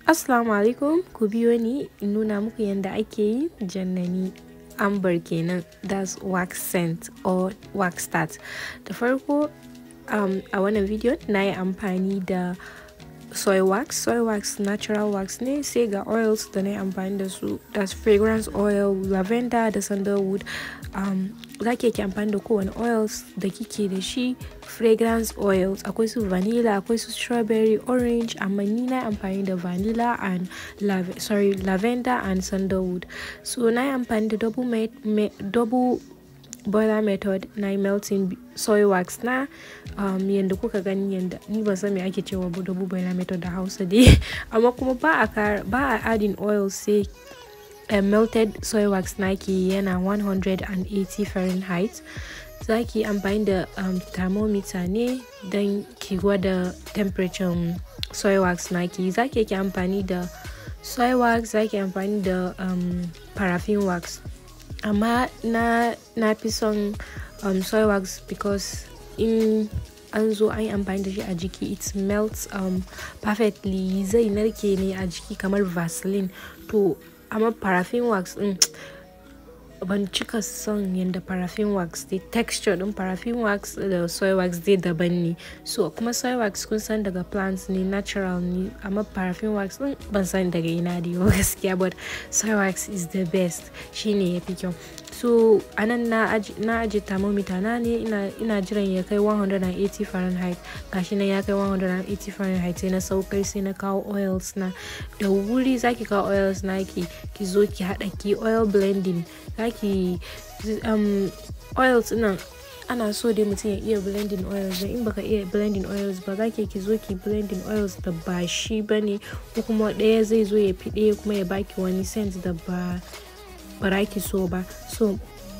Assalamu alaikum ku biyo ni in nuna muku yadda ake yi jannani amber kenan that's wax scent or wax start da farko um, a wannan video na yi amfani da soy wax soy wax natural wax ne sai ga oils da na yi amfani da su that's fragrance oil lavender da sandalwood um, za ki yake amfani da kowane oils da kike da shi fragrance oils akwai su vanilla akwai su strawberry orange amma ni na amfani da vanilla and lav sorry lavender and sandalwood so na yi amfani da double, me me double boiler method na yi melting soy wax na um, yadda kuka gani yadda ni ba san me ake cewa double boiler method da hausa dai amma kuma ba a ba a adding oil sai uh, melted soy wax naki yana 180 fahrenheit za ki amfani da um, thermometer ne don ki gwada temperature um, soy wax naki za ki yake amfani da soy wax za ki amfani da um, paraffin wax amma na na fi son um, soy wax because in an zo an yi amfani da shi a jiki it melts um, perfectly zai narke ne a jiki kamar vaseline to amma paraffin wax din ban cika son yadda paraffin wax dai texture din paraffin wax da soy wax dai daban ne so kuma soy wax kun san daga plants ne natural ne amma paraffin wax din ban san daga ina da yau gaskiya but soy wax is the best shine ya fi kyau so anan na aji thermometer na ne ina, ina jiran ya kai 180 fahrenheit gashi nan ya kai 180 fahrenheit sai na saukar sai na kawo oils na da wuri zaki kawo oils na ki ki zo ki hada ki oil blending zaki um, oils nan ana so dai mutum ya iya blending oils da in baka iya blending oils ba za ki zo ki blending oils da ba shi bane ko kuma ɗaya zai zo ya fi ɗaya kuma ya baki wani scent da ba ba ki so ba so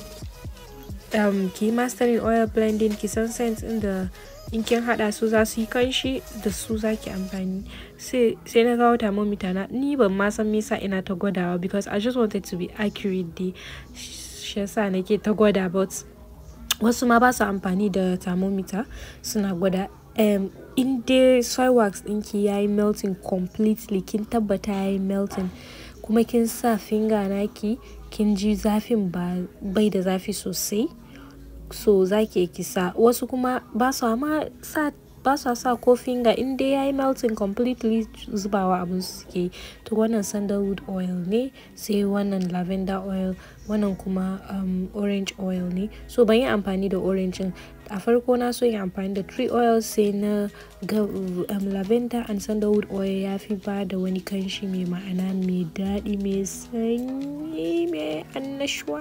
um, ki mastering oil blending ki san scent inda in kin hada su za su yi kanshi da su za ki amfani sai na kawo thermometer na ni ban ma san me yasa ina ta gwadawa because i just wanted to be accurate dai shi yasa nake ta gwada but wasu ma ba su amfani da thermometer suna gwada um, in dai soy wax ɗinki ya yi melting completely kin tabbata ya yi melting kuma kin sa finger naki kin ji zafin ba bai da zafi sosai so za ki kisa wasu kuma ba su ma sa ba su sa ko finger in dai yayi melting completely zubawa abin suke to wannan sandalwood oil ne sai wannan lavender oil wannan kuma um, orange oil ne so ban yi amfani da orange a farko na so yin amfani da tree oil sai na ga um, lavender and sandalwood oil ya fi ba da wani kanshi mai ma'ana mai daɗi mai sanyi mai annashuwa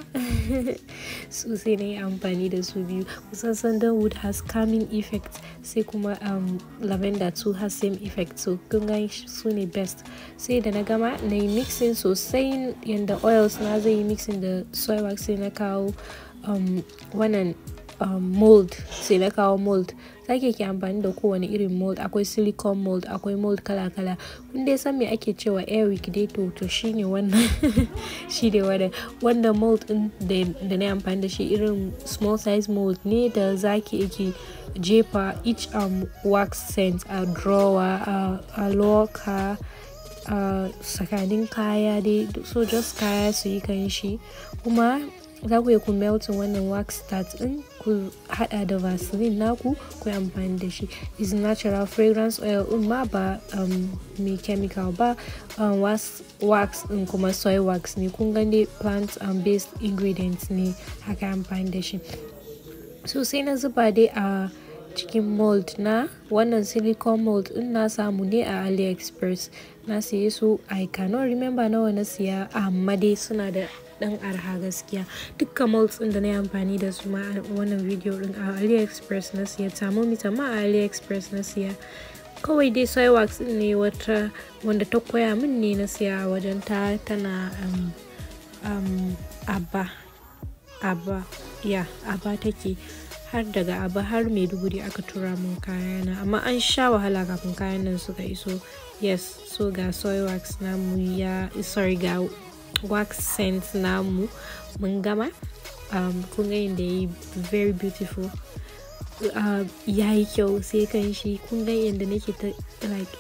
so sai na yi amfani da su biyu kusan sandalwood has calming effect sai kuma um, lavender too has same effect so kun gan su ne best sai da na gama na yi mixing sosai yadda oils na zai yi mixing da soy wax sai na kawo um, wannan um, mold sai na kawo mold sake ke amfani da kowane irin mold akwai silicone mold akwai mold kala-kala kun dai san me ake cewa airwick dai to to shine wannan shine wannan wanda mold din da na amfani da shi irin small size mold ne da zaki yake jefa each um, wax scent a drawer a, a locker a tsakanin kaya dai so just kaya su yi kan shi kuma za ku yi ku melting wannan wax start din ku hada da vaseline naku ku yi amfani da shi is natural fragrance oil din ma ba um, mai chemical ba um, wax, wax din kuma soy wax ne kun gani plant um, based ingredients ne haka amfani da shi so sai na zuba dai a cikin mold na wannan silicone mold din na samu ne a aliexpress na siye su i cannot remember nawa na siya amma dai suna da dan arha gaskiya dukkan molds din da na yi amfani da su ma a wannan video din a aliexpress na siya thermometer ma a aliexpress na siya kawai dai soy wax din ne wata wanda ta koya min ne na siya a wajen ta tana um, um, abba abba ya abba take har daga aba har maiduguri aka tura mun kayana amma an sha wahala kafin kayan nan suka iso yes so ga soy wax namu ya sorry ga wax scent namu mun gama um, kun ga yadda ya yi very beautiful uh, ya yi kyau sai kan shi kun ga yadda nake ta like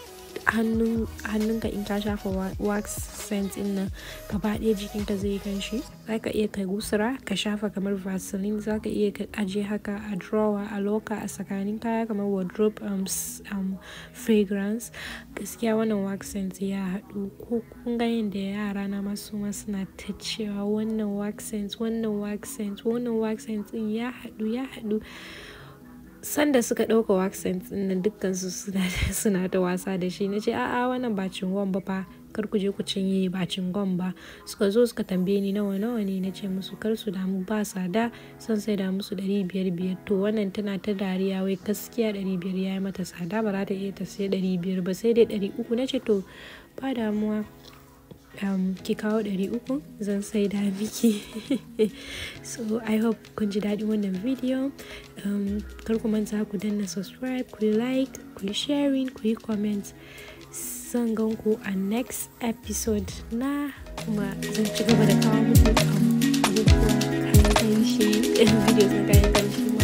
hannunka in ka shafa wax scent in nan gaba ɗaya jikinka zai kanshi za ka iya ka gusura ka shafa kamar vaseline za ka iya ka aje haka a drawer a loka a tsakanin kaya kamar wardrobe um, um, fragrance gaskiya wannan wax scent ya haɗu ko kun ga yadda yara na masu ma suna ta cewa wannan wax scent wannan wax scent wannan wax scent din ya haɗu ya haɗu sanda suka ɗauka wax scent din nan dukkansu suna ta wasa da shi na ce a'a wannan ba cingon ba fa kar ku je ku cinye ba cingon ba suka zo suka tambaye ni nawa nawa ne na ce musu kar su damu ba sada son sai da musu ɗari biyar biyar to wannan tana ta dariya wai gaskiya ɗari biyar ya yi mata tsada ba za ta iya ta sai ɗari biyar ba sai dai ɗari uku na ce to ba damuwa um, ki kawo ɗari uku zan sai da miki so i hope kun ji daɗin wannan video um, kar ku manta ku danna subscribe ku like ku yi sharing ku yi comment zan gan ku a next episode na kuma zan ci gaba da kawo muku abubuwa kayan kanshi videos na kayan kanshi